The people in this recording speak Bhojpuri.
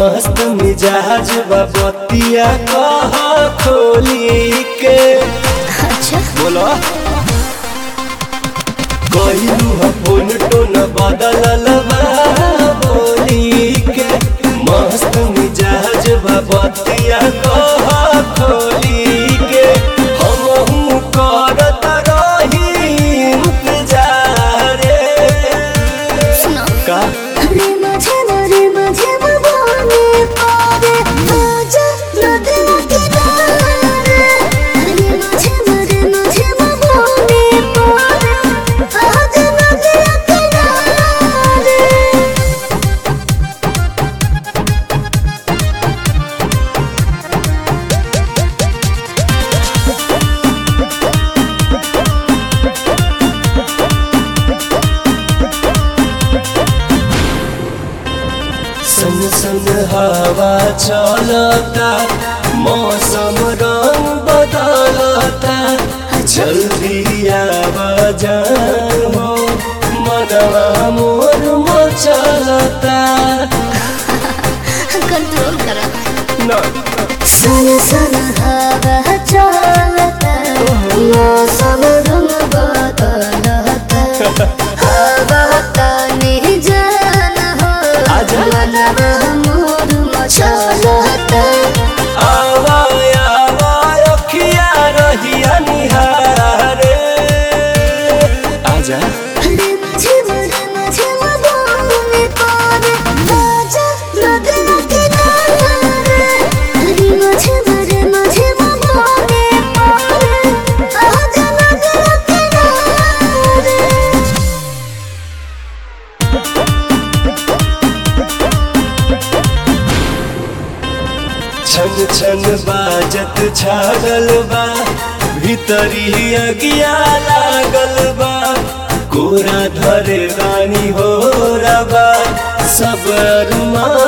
मस्त मिजाज बतिया कह खोली के अच्छा बोलो कहलू ह फोन टोन बदलल बा बोली के मस्त मिजाज बतिया कह खोली के हमहू करत रही इंतजार सुनो का रे माझे रे माझे मने पावे आजा नदला के दारे रे माझे रे माझे मने पावे आजा नदला के दारे सन सन हवा चलता मौसम रंग बदलता जल्दी आवाजान हो मनवा मोर मचलता कंट्रोल करा न सन सन हवा चलता मौसम रंग बदलता हवा तनी जान हो आजा। मनवा मोर मचलता आवा आवा अखिया रहिया निहारे आजा रे माझे रे माझे मने पावे आजा नदला के दारे रे माझे रे माझे मने पावे आजा नदला के दारे छन छन बाजत छागल बा भीतरी अगिया लागल बा कोरा धरे रानी हो रबा सब अरुमा